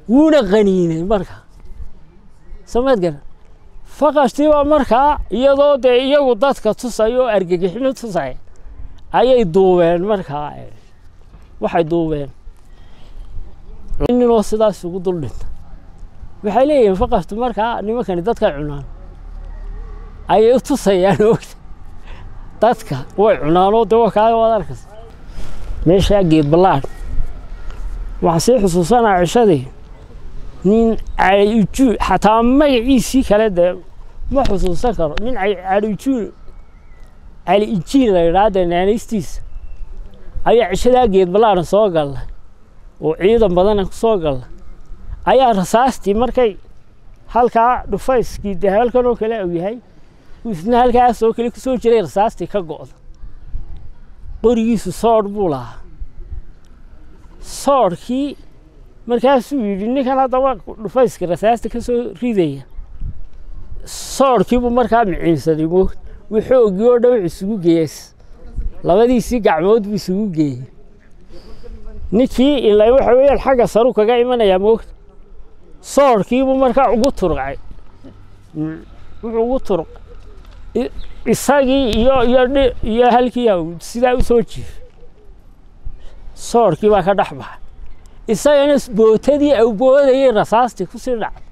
wuuna qaniinay marka samaad garan faqashtiibaa markaa iyadoo dee iyagu dadka tusaya oo argagixino tusaya ayay duubeen markaa waxay duubeen ninoo sidaas ugu dul dhinta waxay leeyihiin faqashtu markaa nimankani dadkay cunaan ayay u tusayaan ogta dadka way cunaanoo dee wakaaga waad arkaysa meeshaa geed ballaadh waxaa sii xusuusanaa cishadii nin caliujuul xataa magaciisii kale dee ma xusuusan karo nin caliujuul cali ijiil la yidhaha dee naanaystiisa ayaa cishadaa geed ballaadhan soo galla oo ciidan badana ku soo galla ayaa rasaastii markay halkaa dhufayskii dee halkan oo kale uu yahay isna halkaas oo kale kusoo jiray rasaastii ka go'da qorigiisu soodh buu lahaa soodhkii markaasuu yidhi ninkan haddaba dhufayska rasaasta ka soo ridaya soodhkiibuu markaa miciinsaday mo waxoogii oo dhan wuxuu isugu geeyey labadiisii gacmood buu isugu geeyey ninkii ilaa waxa weeyaan xagga saru kaga imanayaa moogta soodhkiibuu markaa ugu turqay wuxuu ugu turq isagii iyo iyo iyo halkii sidaa u soo jiifay soodhkii baa ka dhex baxay isagana bootadii au boodayay rasaastii kusii dhacday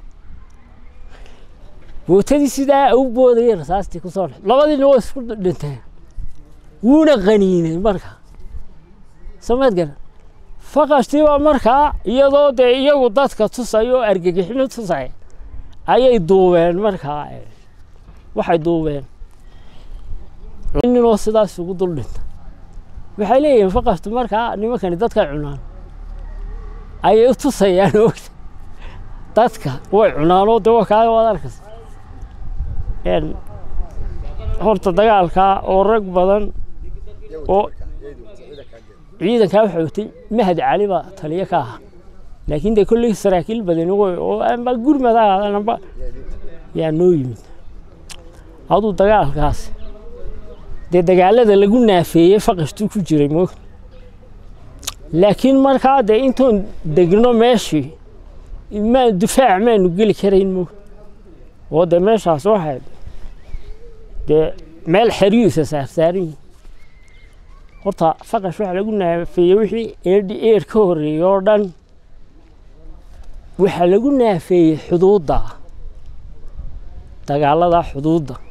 bootadii sidaa au boodayay rasaastii kusoo dhacday labadiina waa isku dhinteen wuuna qaniinay markaa samaad garan faqashtiibaa markaa iyadoo dee iyagu dadka tusaya oo argagixino tusaya ayay duubeen markaa waxay duubeen ninoo sidaas ugu dul dhinta waxay leeyihiin faqashtu markaa nimankani dadkay cunaan ayay u tusayaan ogta dadka way cunaanoo dee wakaaga waad arkaysa horta dagaalkaa oo rag badan oo ciidankaa waxa watay mahad cali baa taliyo ka ahaa laakiin dee kolley saraakiil badani way oo amba gurmada amba yaa noo yimid aduu dagaalkaas dee dagaalada lagu naafeeyey faqashtuu ku jiray moogta laakiin markaa dee intoon degno meeshii ma difaac maanu geli karayn moogta oo dee meeshaas waxay dee meel xeriyiisa saarsaaran yihin horta faqash waxaa lagu naafeeyey wixii eedhi eer ka horreeyey oo dhan waxaa lagu naafeeyey xuduudda dagaalada xuduudda